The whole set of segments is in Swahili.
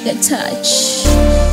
Trigger touch.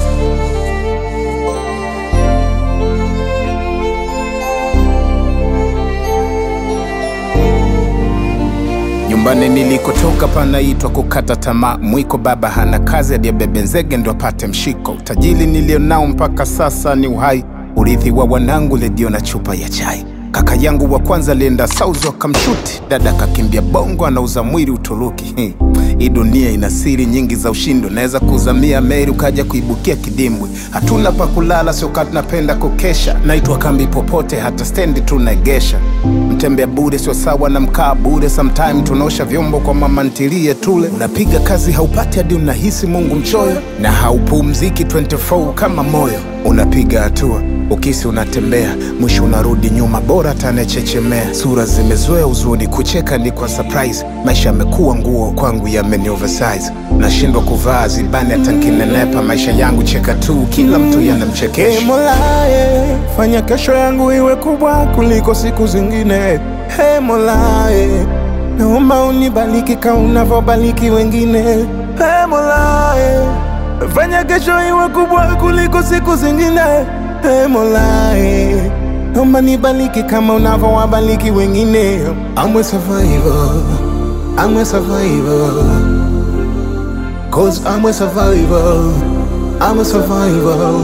Nyumbani nilikotoka panaitwa kukata tamaa. Mwiko baba hana kazi, aliyebebe nzege ndo apate mshiko. Utajiri nilionao mpaka sasa ni uhai, urithi wa wanangu, redio na chupa ya chai. Kaka yangu wa kwanza alienda Saudi wakamshuti, dada kakimbia Bongo, anauza mwili Uturuki. Hmm. Hii dunia ina siri nyingi za ushindi, unaweza kuzamia meli ukaja kuibukia kidimbwi. Hatuna pa kulala, sio kati napenda kukesha, naitwa kambi popote, hata stendi tunaegesha. Mtembea bure sio sawa na mkaa bure, sometime tunaosha vyombo kwa mama ntilie tule. Unapiga kazi haupati hadi unahisi Mungu mchoyo, na haupumziki 24 kama moyo. Unapiga hatua ukisi unatembea, mwisho unarudi nyuma, bora tanechechemea. Sura zimezoea uzuni, kucheka ni kwa surprise. Maisha yamekuwa nguo kwangu, yameni oversize. Nashindwa kuvaa zibani hata nkinenepa. Maisha yangu cheka tu, kila mtu Ee yanamchekesha. Mola, eh, fanya kesho yangu iwe kubwa kuliko siku zingine. Hey Mola, eh, naomba unibariki kama unavyobariki wengine. Hey Mola, eh, fanya kesho iwe kubwa kuliko siku zingine. Hey Mola, eh, naomba nibariki kama unavyowabariki wengine. I'm a survivor, I'm a survivor. Cause I'm a survivor, I'm a survivor.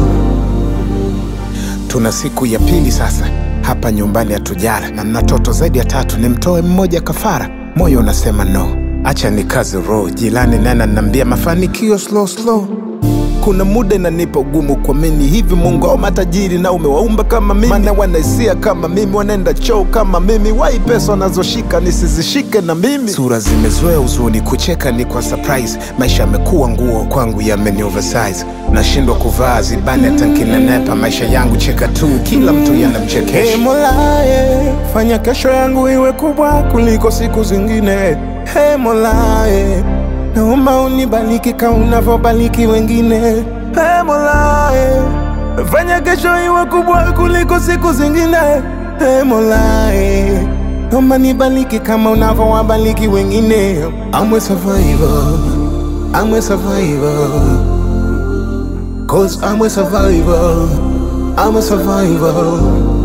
Tuna siku ya pili sasa hapa nyumbani hatujala, na mna toto zaidi ya tatu, nimtoe mmoja kafara. Moyo unasema no, acha ni kazi roho. Jilani nana nambia mafanikio slow slow. Kuna muda inanipa ugumu kuamini hivi Mungu au matajiri na umewaumba kama mimi, maana wanaisia kama mimi, wanaenda choo kama mimi, wai pesa wanazoshika nisizishike na mimi. Sura zimezoea uzuni, kucheka ni kwa surprise. Maisha yamekuwa nguo kwangu, yameni oversize. Nashindwa kuvaa zibani hata nkinenepa. Maisha yangu cheka tu, kila mtu Hey yanamchekesha. Mola, eh, fanya kesho yangu iwe kubwa kuliko siku zingine. Hey Mola, eh, naomba unibariki kama unavyobariki wengine. Hey Mola, eh, fanya kesho iwe kubwa kuliko siku zingine. Hey Mola, eh, naomba nibariki kama unavyowabariki wengine. I'm a survivor, I'm a survivor. Cause I'm a survivor, I'm a survivor.